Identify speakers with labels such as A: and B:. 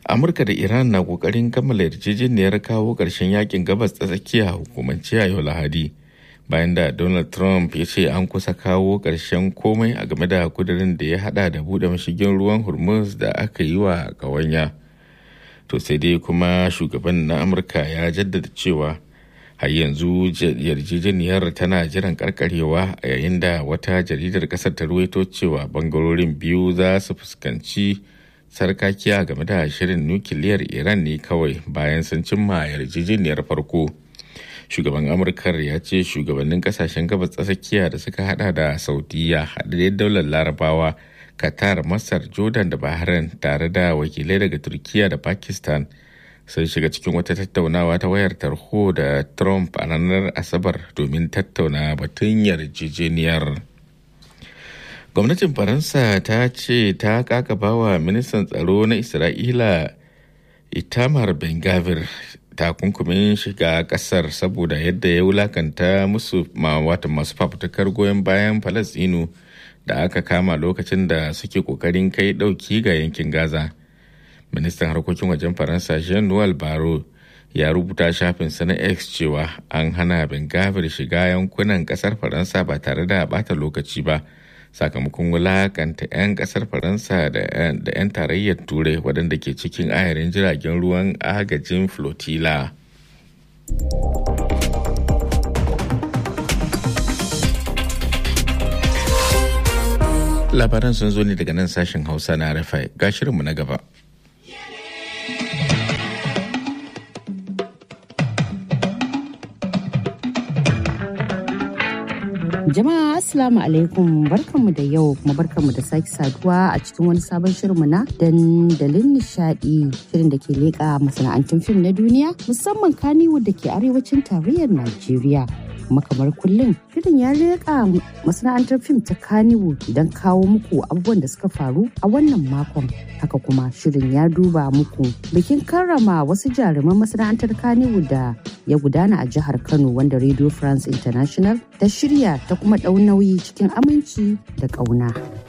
A: amurka da iran na kokarin kammala yarjejeniyar kawo ƙarshen yakin gabas ta tsakiya hukumance a yau lahadi bayan da donald trump ya ce an kusa kawo ƙarshen komai a game da kudirin da ya hada da buɗe mashigin ruwan hormuz da aka yi wa ƙawanya to sai dai kuma shugaban na amurka ya jaddada cewa har yanzu yarjejeniyar tana jiran karkarewa a yayin da wata jaridar kasar ta ruwaito cewa bangarorin biyu za su fuskanci sarkakiya game da shirin nukiliyar iran ne kawai bayan sun cimma yarjejeniyar farko shugaban amurkar ya ce shugabannin kasashen gabas tsakiya da suka hada da saudiya haɗaɗɗen daular larabawa qatar masar jordan da bahrain tare da wakilai daga turkiya da pakistan sun shiga cikin wata tattaunawa ta wayar tarho da trump a ranar asabar domin tattauna batun yarjejeniyar gwamnatin faransa ta ce ta kakabawa ministan tsaro na isra'ila itamar ben gavir takunkumin shiga kasar saboda yadda ya wulakanta musu wata masu fafutukar goyon bayan falasinu da aka kama lokacin da suke kokarin kai dauki ga yankin gaza ministan harkokin wajen faransa jean noel baro ya rubuta shafinsa na x cewa an hana bengavir shiga yankunan kasar faransa ba tare da bata lokaci ba sakamakon wulakanta 'yan kasar faransa da 'yan tarayyar turai waɗanda ke cikin ayarin jiragen ruwan agajin flotilla labaran sun zo ne daga nan sashen hausa na rafai ga shirinmu na gaba
B: Jama'a Assalamu alaikum barkanmu da yau kuma barkanmu da sake saduwa a cikin wani sabon shirinmu na dandalin nishadi shirin da ke leƙa masana'antun fim na duniya musamman kaniwood da ke arewacin tarayyar Najeriya. kuma kamar kullum shirin ya leƙa masana'antar fim ta kaniwood don kawo muku abubuwan da suka faru a wannan makon haka kuma shirin ya duba muku bikin karrama wasu jaruman masana'antar kaniwood da ya gudana a jihar kano wanda radio france international ta shirya ta kuma ɗau nauyi cikin aminci da ƙauna.